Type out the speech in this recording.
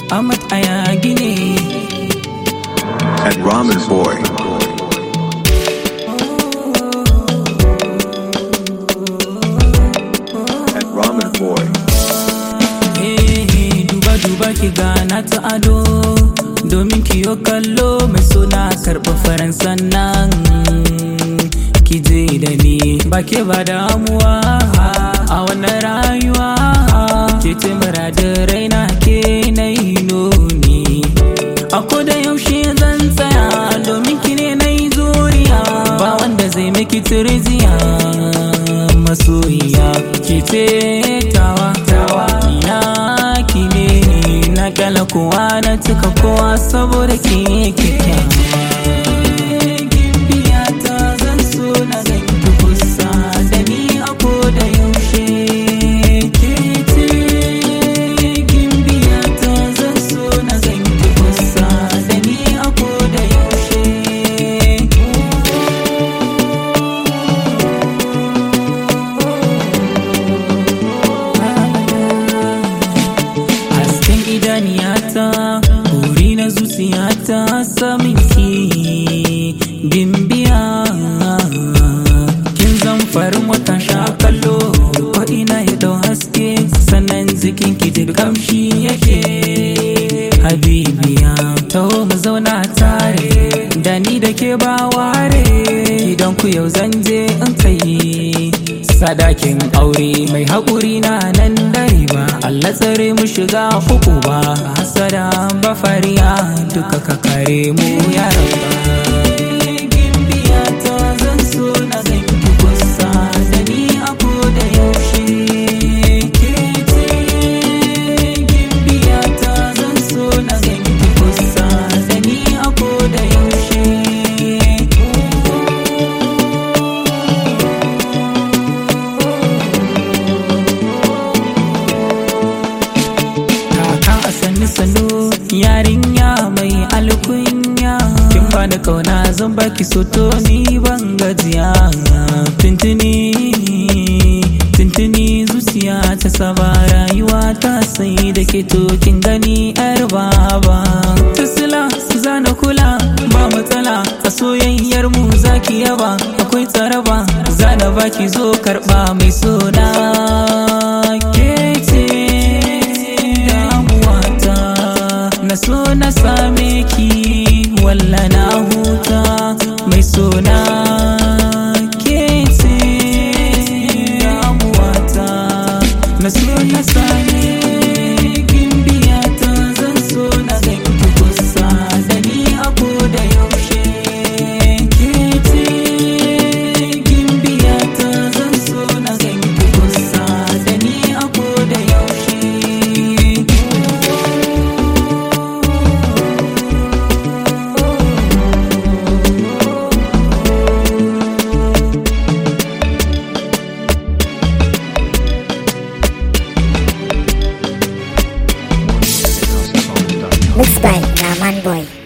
Ahmad Ayagi ne at Ramen Boy. At Ramen Boy. Eh, duba duba ki gana ta ado domin kiyo kallo mai suna karɓa faransan nan ki je da ni ba ke ba damuwa a wannan rayuwa ke ce muradin raina ke na yi nuni a da yaushe zan tsaya domin ki ne na yi zuriya ba wanda zai miki tirziya masoyiya ki ce tawa tawa ina ki ne na kala kowa na cika kowa saboda ki kyakkyawa Gimbiyata zan so na ganki kusa da ni a da yaushe ke ce gimbiyata zan so na ganki kusa da ni a da yaushe hasken idaniyata buri na zuciyata samin ki gimbiya kin zan farin wata sha kallo ko ina ya dau haske sannan jikin ki duk kamshi yake habibiya taho mu zauna tare da ni da ke ba ware gidan ku yau zan je in kai sadakin aure mai haƙuri na nan dare ba Allah tsare mu shiga uku ba hasada ba fariya duka ka kare mu ya rabba Gimbiyata zan so na ganki kusa da ni a da yaushe ke ce gimbiyata zan so na ganki kusa da ni a da yaushe kaka a sannu sannu yarinya mai alkunya kin bani kauna zan baki soto ni ban gajiya tuntuni tuntuni zuciya ta saba rayuwa ta sai da ke to kin gani yar baba tasila zana kula ba matsala a soyayyar mu zaki yaba akwai tsaraba zana baki zo karba mai sona ke ce damuwata na so na same ki walla na huta mai sona ke ce damuwata na so na same gimbiyata zan so na ganki kusa da ni a da yaushe ke ce gimbiyata zan so na ganki kusa da ni a da yaushe Mixed by Raman Boy.